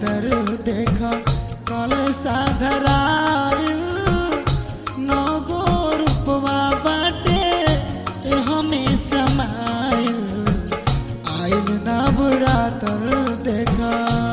बरातर देखा कल साधराइल नगो रूपवा बाटे ए हमें समाइल आइल ना बरातर देखा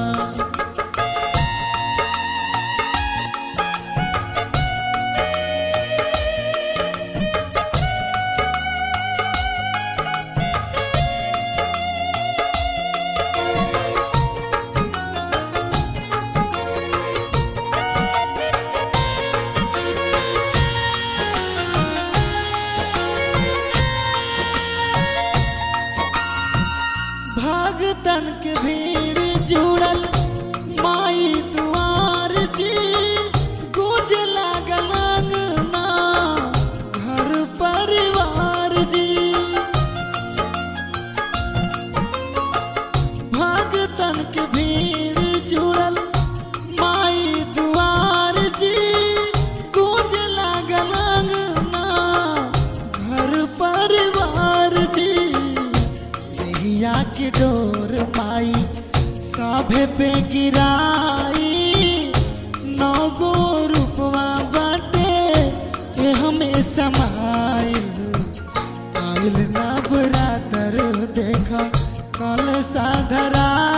भगतन के भीड़ जुड़ल माई दुआर जी गुज लागल अंगना घर परिवार जी भगतन के भीड़ जुड़ल माई दुआर जी गुज लागल अंगना घर परिवार जी नैया के डोर माई साभे पे गिराई नौगो रूपवा बाटे ए हमें समाइल आइल ना बरातर देखा कल साधरा